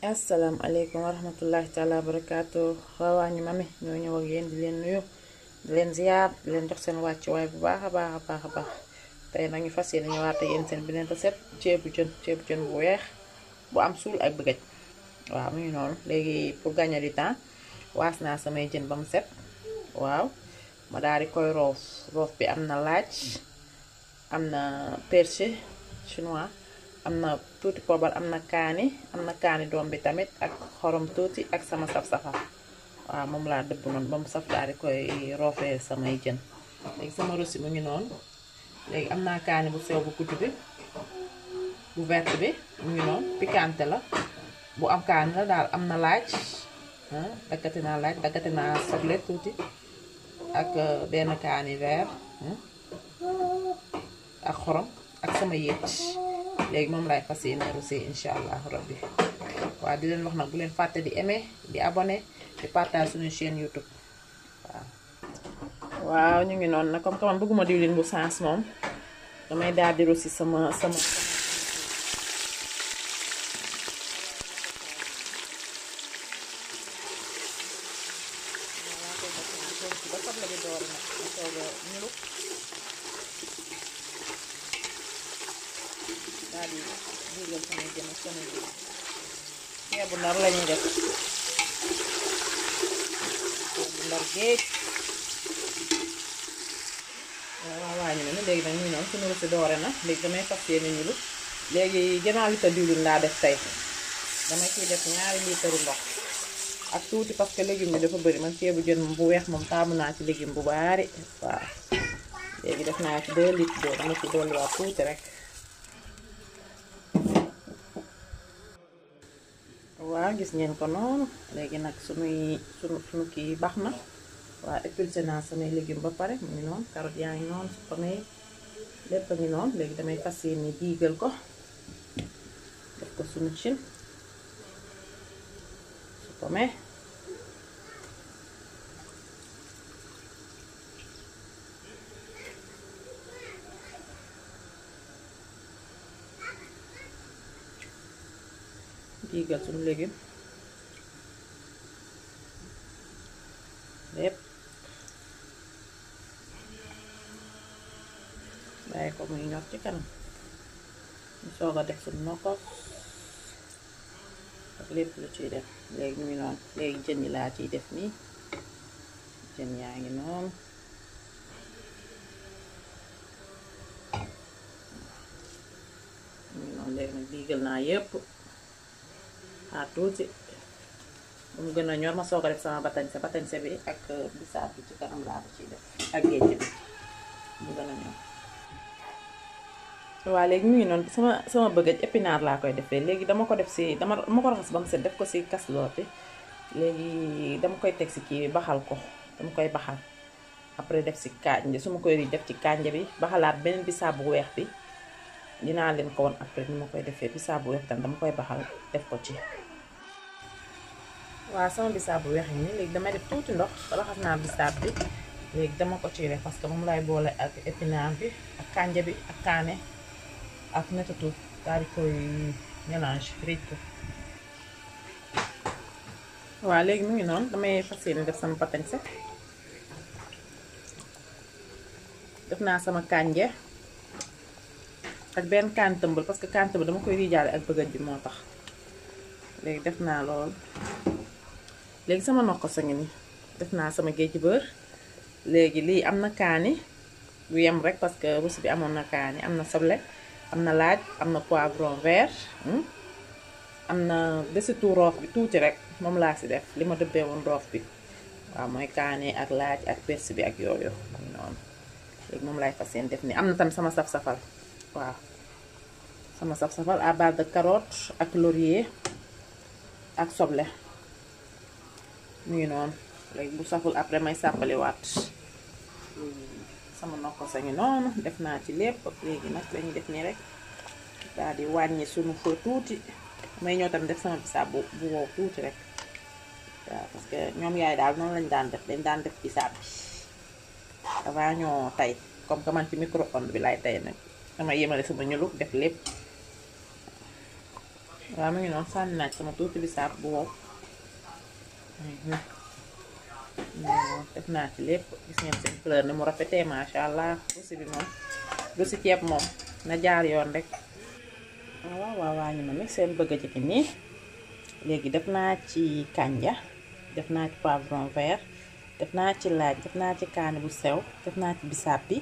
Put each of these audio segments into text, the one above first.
asalaamaaleykum wa rahmatullahi taala wa barakaatu waawaa ñu mami ñoo ñëw ak yéen di leen nuyu di leen ziyaar di leen jox seen wàccuwaay bu baax a baax a baax a baax tey nag ñu fas yéene ñëwaat ak yéen seen beneen recette ceebu jën ceebu jën bu weex bu am suul ak bëggaj waaw mu ngi noonu léegi pour gagner du temps waas naa samay jën ba mu set waaw ma daal di koy roof roof bi am na laaj am na persil chinois am na tuuti poobar am na kaani am na kaani doom bi tamit ak xorom tuuti ak sama saf-safal waaw moom laa dëbb noonu ba mu saf daal di koy roofee samay jën léegi sama rosi mu ngi noonu léegi am naa kaani bu sew bu gudd bi bu vert bi mu ngi noonu piquante la bu am kaani la daal am na laaj daggate naa laaj daggate naa soble tuuti ak benn kaani vert ak xorom ak sama yéet léegi moom laay fas yéene rosi incha allahu rabbi waaw di leen wax nag bu leen fàtte di aimer di abonné di partage suñu chaîne youtube waaw waaw ñu ngi noonu nag comme que man bëgguma diwlin bu sens moom damay daal di rosi sama sama ba soble bi door nag ma soog a ñulu daal di dugal samay jën ak samay jën ceebu ndar la ñuy def ceebu ndar géej waaw waaw ñu ne léegi nag ñu noonu suñu rosi doore na léegi damay fas yéene ñulu léegi gannaaw litre diwlin laa def tey dama ciy def ñaari litre ndox ak tuuti parce que légume bi dafa bëri man ceebu jën bu weex moom taamu naa ci légume bu baari waaw léegi def naa ci 2 litres d'eau dama ci dolliwaat tuuti rek waaw gis ngeen ko noonu léegi nag sunuy sunu sunu kii baax na waaw épulsé naa samay légume ba pare mu ngi noonu carotte yaa ngi noonu samay lépp a ngi noonu léegi damay fas yéene diigal ko def ko sunu cin su ko mee diigal suñu légume lépp bàyyi ko muy ñor ci kanam ñu soog a def suñu nokkos ak lépp lu ciy def léegi ñu ngi noonu léegi jën yi laa ciy def nii jën yaa ngi noonu ñu ngi noonu léegi nag diigal naa yépp xaar tuuti bu mu gën a ñor ma soog a def sama batañse batañse bi ak bisaab bi ci kanam laa ko ciy def ak géej bi mu gën a ñor waaw léegi mu ngi noonu sama sama bëggaj épinard laa koy defee léegi dama ko def si dama dama ko raxas ba mu set def ko si casserole bi léegi dama koy teg si kii bi baxal ko dama koy baxal après def si kànja su ma koy def ci kànja bi baxalaat beneen bisaab bu weex bi dinaa leen ko woon après ni ma koy defee bisaab bu weex tam dama koy baxal def ko ci waaw sama bisaab bu weex yi nii léegi damay def tuuti ndox raxas naa bisaab bi léegi dama ko ciy def parce que moom lay boole ak épinard bi ak kànja bi ak kaane ak netatu daal di koy mélange rëj ko waaw léegi mu ngi noonu damay fas yéene def sama patañse def naa sama kànja ak benn kaan tëmbal parce que kaan tëmbal dama koy riijaale ak bëggaj bi moo tax léegi def naa lool léegi sama nokko sa ngi ni def naa sama géej bër léegi lii am na kaani bu yem rek parce que rusi bi amoon na kaani am na soble am na laaj am na poivron vert am na desitu roof bi tuuti rek moom laa si def li ma dëbbee woon roof bi waaw mooy kaani ak laaj ak persil bi ak yooyu noonu léegi moom laay fas yéene def nii am na tam sama saf-safal waaw sama saf-safal à base de carotte ak laurier ak soble mu ngi noonu léegi bu saful après may sàppaliwaat sama nokko sa ngi noonu def naa ci lépp léegi nag lañuy def nii rek daal di wàññi sunu feu tuuti may ñëw tam def sama bisaab bu bu wow tuuti rek waaw parce que ñoom yaay daal noonu lañ daan def dañ daan def bisaab bi avant ñoo tey comme que man ci micro-ondes bi laay tey nag dama yemale sama ñuluk def lépp waaw mu ngi noonu sànni naaj sama tuuti bisaab bu wow def naa ci lépp gis ngeen seen fleur ni mu rafetee macha allah rosi bi moom rosi ceeb moom na jaar yoon rek waaw waaw waa ñu ma mi seen bëgg a jëkki nii léegi def naa ci kànja def naa ci poivron vert def naa ci laaj def naa ci kaani bu sew def naa ci bisaab bi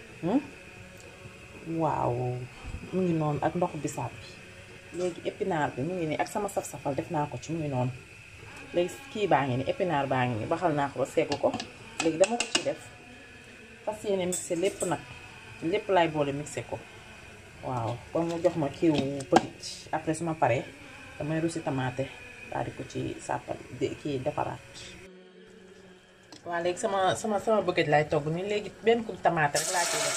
waaw mu ngi noonu ak ndoxu bisaab bi léegi épinard bi mu ngi nii ak sama saf-safal def naa ko ci mu ngi noonu léegi kii baa ngi ni épinard baa ngi ni baxal naa ko ba seggu ko léegi dama ko ci def fas yéene mixé lépp nag lépp laay boole mixé ko waaw ba mu jox ma kiiwu petit après su ma paree damay rusi tamaate daal di ko ci sàppal kii defaraat waaw léegi sama sama sama bëggaj laay togg nii léegi benn kub tamaate rek laa ciy def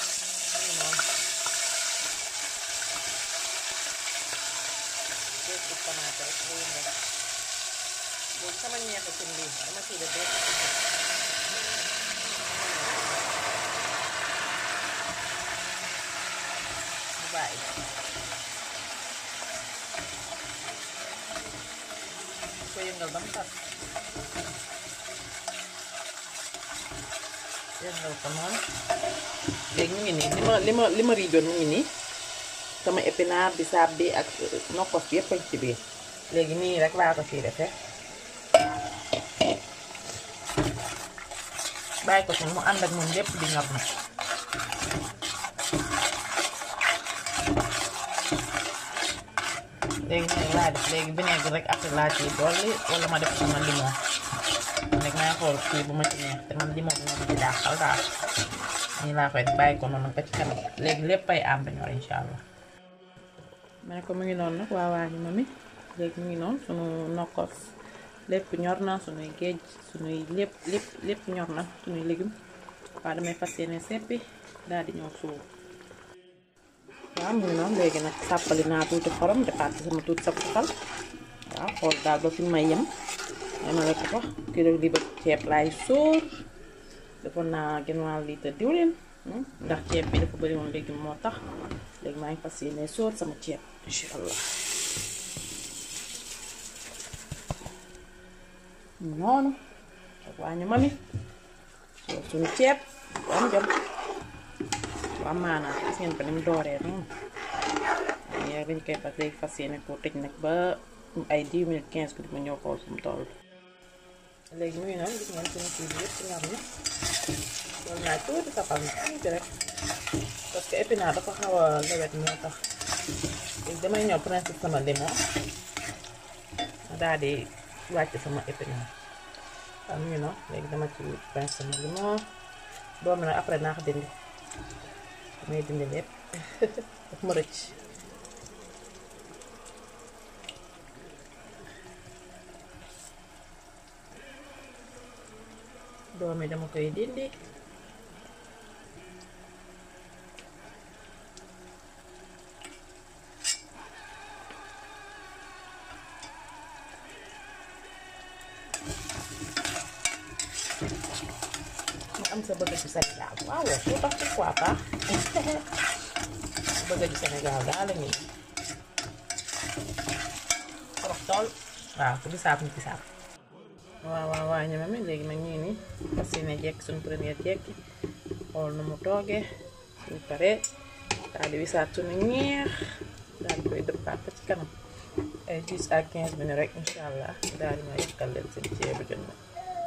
benn kub tamaate rek mu yëngal léegi sama ñeexe cin lii dama ciy def benn mu bàyyi ko yëngal ba mu tas yëngal ko noonu léegi mu ngi nii li ma li ma li ma riijoon mu ngi nii sama épinard bisaab bi ak nokkos bi yëpp ci biir léegi nii rek laa ko ciy defee bàyyi ko ci mu ànd ak moom lépp di ñor na léegi nii laa def léegi vinaigre rek après laa ciy dolli wala ma def sama limon léegi may xool kii bu ma ci neex te man limon bi moom ci daaxal daal nii laa koy bàyyi ko noonu ba ci kanam léegi lépp ay ànd ñor incha allah. ma ne ko mu ngi noonu nag waa waa ñu ma mi léegi mu ngi noonu sunu nokkos lépp ñor na sunuy géej sunuy lépp lépp lépp ñor na sunuy légume waaw damay fas yéene seppi daal di ñëw suuf. waaw mu ngi noonu léegi nag sàppali naa tuuti xorom defaat ci sama tuuti saf-safal waaw xool daal ba fi may yem yemale ko fa kilo li ba ceeb laay sóor defoon naa genn wàll litre diwlin ndax ceeb bi dafa bëri woon léegi moo tax léegi maa ngi fas yéene sóor sama ceeb incha allah noonu ak waa ñu mami sóor suñu ceeb bu am jom waaw maanaam gis ngeen ko ni mu dooree noonu yaa dañ koy fas léegi fas yéene ko tëj nag ba ay 10 minutes 15 minutes ma ñëw xool fu mu toll léegi muy noonu gis ngeen suñu kii bi yëpp ci ñor na loolu naa tuuti safal na tuuti rek parce que épinard dafa xaw a lewet moo tax léegi damay ñëw principe sama limon ma daal di wàcc sama épinard waaw mu ngi noonu léegi dama ci principe sama limon doomi nag après naa ko dindi may dindi lépp daf ma rëcc doomi dama koy dindi mu am sa bëgg ci Sénégal waaw lu tax pourquoi pas bëgg ci Sénégal daal la ñuy trop tool waaw ku bisaab ni bisaab waaw waaw waaw ñama mi léegi nag ñu ni fas yéene jekk suñu première jekki xool nu mu toogee suñu paree daal di wisaat suñu ñeex daal di koy dëppaat ba ci kanam ay 10 à 15 minutes rek incha allah daal di ma yàkkal leen seen ceebu jën nag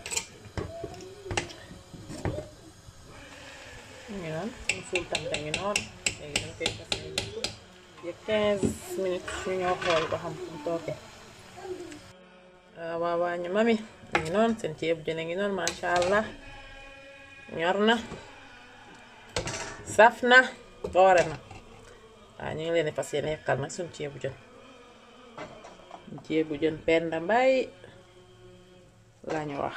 ñu ngi noonu suñu suul tamta ngi noonu léegi dañ koy fas yéene jekk 15 minutes ñu ñoo xool ba xam fu mu toogee waaw waaw ñu mami ngi noonu seen ceebu jën a ngi noonu macha allah ñor na saf na doore na waaw ñu ngi leen di fas yéene yàkkal nag suñu ceebu jën ceebu jën Penda Mbaay lañu wax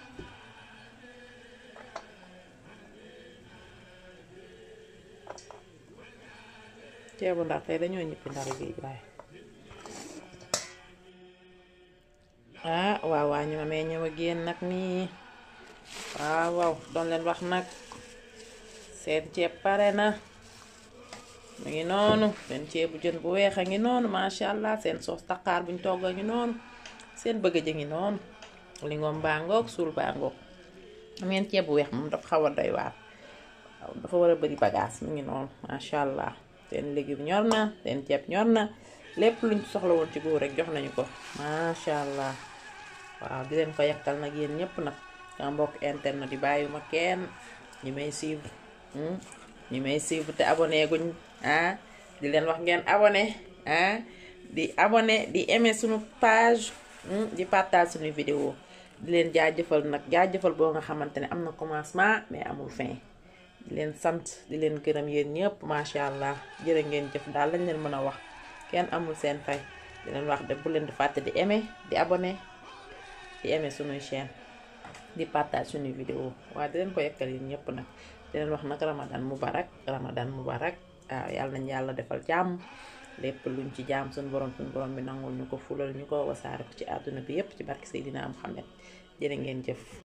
ceebu ndar tey dañoo ñëppi ndar géej waaye ah waaw waa ñu ma mee ñëw a génn nag nii waaw waaw doon leen wax nag seen ceeb pare na mu ngi noonu seen ceebu jën bu weex a ngi noonu macha allah seen soos taqaar buñ togg a ngi noonu seen bëgg a ngi noonu lingom baa ngoog suul baa ngoog am ngeen ceeb bu weex moom dafa xaw a doy waar waaw dafa war a bëri bagage mu ngi noonu macha allah seen légume ñor na seen ceeb ñor na lépp luñ soxla woon ci góor rek jox nañu ko macha allah waaw di leen ko yekkal nag yéen ñëpp nag sama mbokk internet yi bàyyiwuma kenn ñi may suivre ñi may suivre te abonné guñ ah di leen wax ngeen abonné ah di abonné di aimer suñu page di partage suñu vidéo di leen jaajëfal nag jaajëfal boo nga xamante ne am na commencement mais amul fin di leen sant di leen gërëm yéen ñëpp macha allah jërë ngeen jëf daal lañ leen mën a wax kenn amul seen fay di leen wax de bu leen di fàtte di aimer di abonné di aimer suñuy chaîne di partage suñuy vidéo waaye di leen ko yekkal yéen ñëpp nag di leen wax nag ramadan mubarak ramadan mubarak waaw yàlla nañ yàlla defal jàmm lépp luñ ci jaam suñu borom suñu borom bi nangul ñu ko fulal ñu ko wasaare ko ci àdduna bi yépp ci barke Seydina Muhammad jërë ngeen jëf